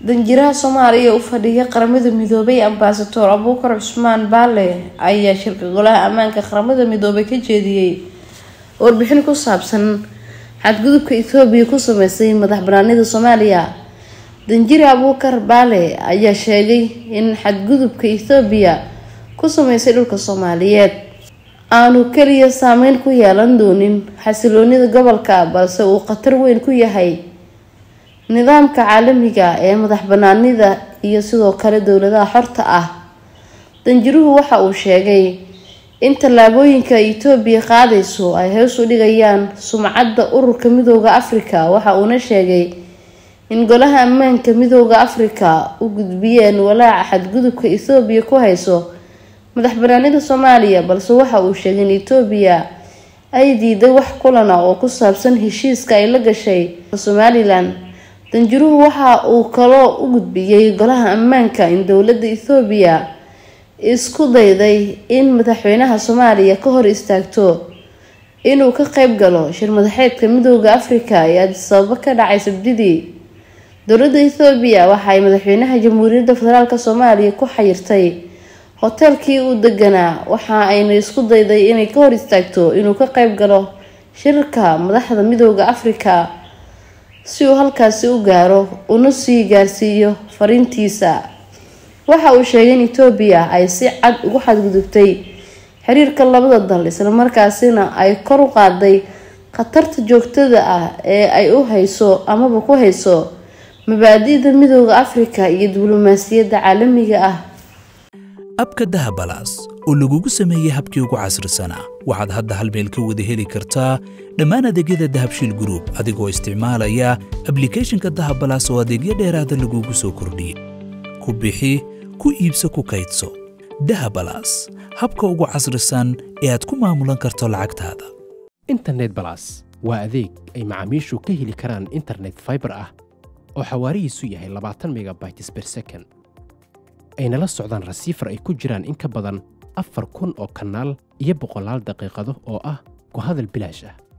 danjiraha soomaaliya u fadhiya qaramada midoobay ambasador abuukar cusmaan baale ayaa shirka golaha ammaanka qaramada midoobay ka jeediyey warbixin ku saabsan xadgudubka ethoobiya ku sameysay madax banaanida soomaaliya danjire abuukar baale ayaa sheegay in xadgudubka ethoobiya ku sameysay dhulka soomaaliyeed aanu keliya saameyn ku yeelan doonin xasiloonida gobolka balse uu khatar weyn ku yahay nidaamka caalamiga ee madax banaanida iyo sidoo kale dowladaha xorta ah danjiruhu waxa uu sheegay in tallaabooyinka etoobiya qaadayso ay hoos u dhigayaan sumcadda ururka midooda afrika waxa uuna sheegay in golaha ammaanka midooda afrika u gudbiyeen walaaca xadgudubka ethoobiya ku hayso madax banaanida soomaaliya balse waxa uu sheegay in etoobiya ay diiday wax kulana oo ku saabsan heshiiska ay la gashay somalilan danjiruhu waxa uu kaloo u gudbiyey golaha ammaanka in dowladda ethoobiya isku dayday in madaxweynaha soomaaliya ka hor istaagto inuu ka qeyb galo shir madaxeedka midooda afrika ee adisababo ka dhacay sabdidii dowladda ethoobiya waxaay madaxweynaha jamhuuriyadda federaalk soomaaliya ku xayirtay hoteelkii uu deganaa waxa ayna isku dayday inay ka hor istaagto inuu ka qeyb galo shirka madaxda midooda afrika si uu halkaasi u gaaro una sii gaarsiiyo fariintiisa waxa uu sheegay in etoobiya ay si cad ugu xadgudubtay xiriirka labada dal islamarkaasina ay kor u qaaday khatarta joogtada ah ee ay u hayso amaba ku hayso mabaadi'da midooda afrika iyo diblomaasiyadda caalamiga ah abka dahabalaas oo lagugu sameeyey habkii ugu casrisanaa waxaad hadda hal meel ka wada heli kartaa dhammaan adeegyada dahabshiil gruub adigoo isticmaalaya ablikhethonka dahabalaas oo adeegyo dheeraada lagugu soo kordhiyey ku bixi ku iibso ku kaydso dahabalaas habka ugu casrisan ee aad ku maamulan karto lacagtaada internet balas waa adeeg ay macaamiishu ka heli karaan internet faibar ah oo xawaarihiisu yahay labaatan megabytes ber second ayna la socdaan rasiifar ay ku jiraan in ka badan afar kun oo kanaal iyo boqolaal daqiiqado oo ah ku hadal bilaash ah